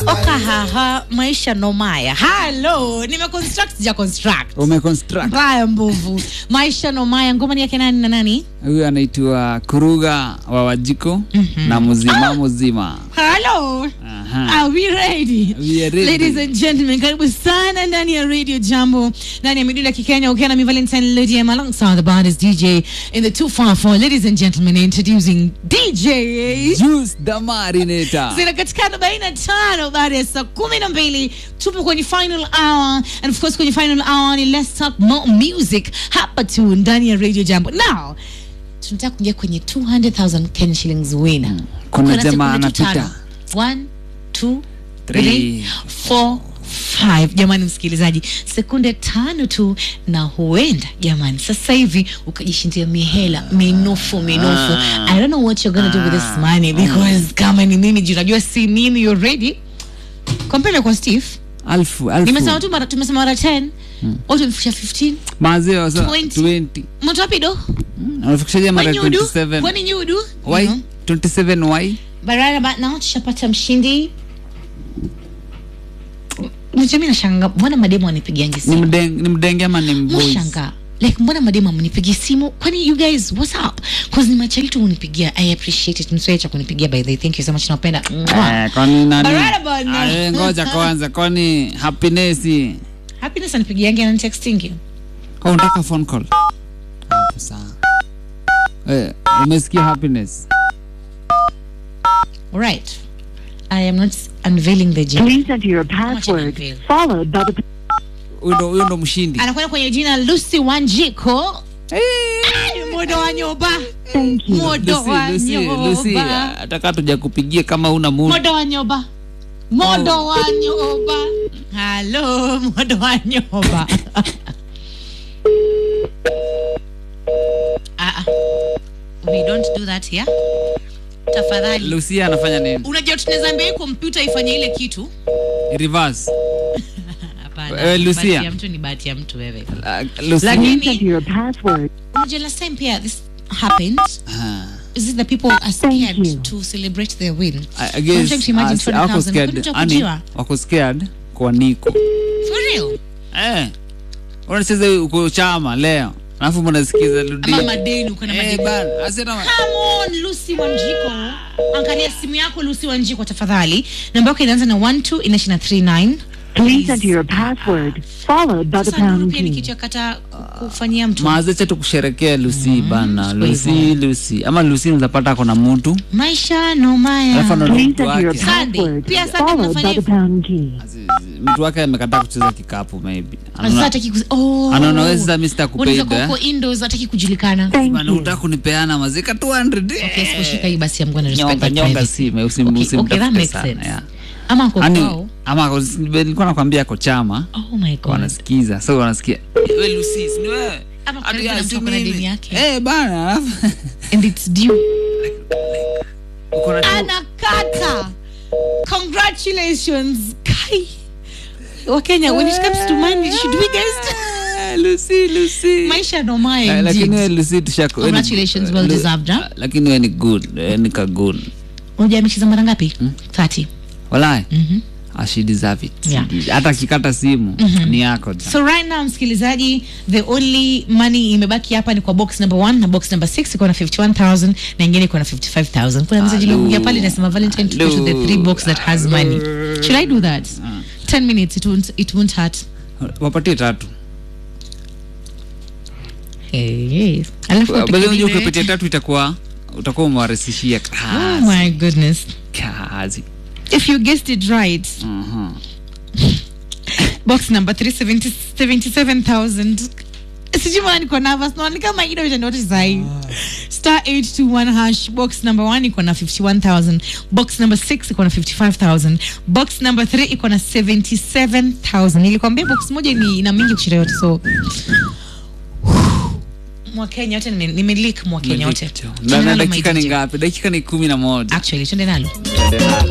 okahaha maisha nomaya halo nimeconstruct ja construct umeconstruct mbaya mbovu maisha nomaya ngoma ni yake nani na nani huyu anaitwa kuruga wa wajiko na mzima mzima halo Aha. Are we ready? We are ready. Ladies and gentlemen, karibu sana ndani ya Radio Jambo, ndani ya midundo ya Kikenya ukiwa na mi Valentine Lydiam alongside the baddest DJ in the 254. Ladies and gentlemen, introducing DJ Juice the Marinator. zina katika arobaini na tano baada ya saa kumi na mbili tupo kwenye final hour and of course kwenye final hour ni let's talk more music hapa tu ndani ya radio jambo now tunataka kuingia kwenye 200000 Kenya shillings winner Kuna Uko na jamaa sekunde tu anapita. tano. One, two, Three. three, four, five. jamani msikilizaji sekunde tano tu na huenda jamani sasa hivi ukajishindia mihela minofu minofu Ah. i don't know what you're gonna do with this money because kama ni mimi juu najua si mimi you're ready kompele kwa steve Alfu, alfu. nimesema tu mara tumesema mara 10 watu wamefikisha 15 Mazee so 20. 20. mtu wapi do Anafikishaje mara kwani nyudu 27? kwani nyudu Why? You know? 27 why? But right about now tushapata mshindi Mimi nashanga mbona mademu wanipigiangi Ni simu mdeng, ni mdenge ama ni mboys? mshanga like mbona mademu amnipigi simu kwani you guys what's up cause ni machali tu unipigia i appreciate it mswe cha kunipigia by the way thank you so much napenda Mwah. Eh, kwani nani? But right about now. Ah, eh, ngoja kwanza kwani happiness happiness anipigiangi na texting au unataka phone call? Hapo sawa. Eh, umesikia happiness? right i am not unveiling the gender Please enter your much I password feel? followed by the Huyo ndo huyo ndo mshindi. anakwenda kwenye jina Lucy Wanjiko modo wa nyoba thank you. modo Lucy, wa Lucy, Lucy, nyoba ataka tuja kupigia kama una mood. modo wa nyoba modo wa nyoba halo modo wa nyoba ah, ah. we don't do that here tafadhali Lucia anafanya nini? unajua tunaweza ambia hii kompyuta ifanye ile kitu Reverse. hapana Eh, Lucia. bahati ya mtu ni bahati ya mtu wewe Uh, Lucia. Lakini- Please enter your password. unajua last time pia this happened Ah. is it the people are Thank scared you. to celebrate their win I, I I'm guess trying to imagine ah, si- wako 20,000. scared. Kwani Ani, utakujiwa? wako scared kwa Niko. for real Eh. Unacheza uko chama leo. Alafu mnasikiza Ludia. ama madeni uko na Eh, madeni bana. Asema Come on, Lucy Wanjiko. Angalia simu yako Lucy Wanjiko tafadhali. Namba yako inaanza na 12 inaisha na 39. Please enter your password followed by the Sasa nuru pound pia ni key. kitu ya kata kufanyia mtu. maazecha tukusherekea Lucy bana. siko Lucy, hivyo. Lucy. Ama Lucy unaweza pata ako na mtu. Maisha no maya. Alafu ana- Please mtu enter your wake. Sunday. password Pia Sunday followed mnafanya by the hivyo? pound key. Mtu wake amekataa kucheza kikapu maybe. Sasa Anaona hataki kuzi- oh. anaona wewe sasa mimi sitakupenda, Unaweza kuwa eh. uko indoors hataki kujulikana. Thank bana you. unataka kunipeana mazika 200. Okay, siposhika hii basi I'm gonna respect Nyonga my nyonga privacy. si usim Okay, okay, that usimtafute makes sana. sense. yeah. Ama kwa Ani kwao. ama ako- nilikuwa nakwambia ako chama Oh my god. wanasikiza so wanasikia wewe Lucy si ni wewe Ama Hadi karibu ya, na si mtu ako na mimi. deni yake. eh bana alafu And it's due. uko na anakata congratulations kai wakenya when it comes to money should we guys Eh, Lucy Lucy maisha no maya Eh, indeed. lakini wewe Lucy tushako wewe ni- Congratulations, well Lu- deserved, huh? lakini wewe ni good wewe ni ka good unajua amecheza mara ngapi 30 walai Mhm. Ah, she deserve it Yeah. hata akikata simu ni yako ja. so right now msikilizaji the only money imebaki hapa ni kwa box number 1 na box number 6 iko na 51000 na ingine iko na 55000 kuna message Hello. iliyokuja pale inasema valentine to go to the Hello. three box that has money should i do that 10 minutes it won't, it won't hurt wapatie tatu hey. alafu Bali unajua tukidiwe- ukipatia tatu itakuwa utakuwa umewarahisishia oh kazi my goodness kazi if you guessed it right Mhm. box number 377000 sijui mbona niko nervous naona ni kama ida itanoti sahi star 821 hash box number 1 iko na 51000 box number 6 iko na 55000 box number 3 iko na 77000 nilikwambia box moja ni ina mingi kushinda yote so mwakenya wote nime- nimelik mwakenya wote Na- Tuende na nalo, my dakika ni DJ. ngapi dakika ni kumi na moja actually tuende nalo Tuende nalo.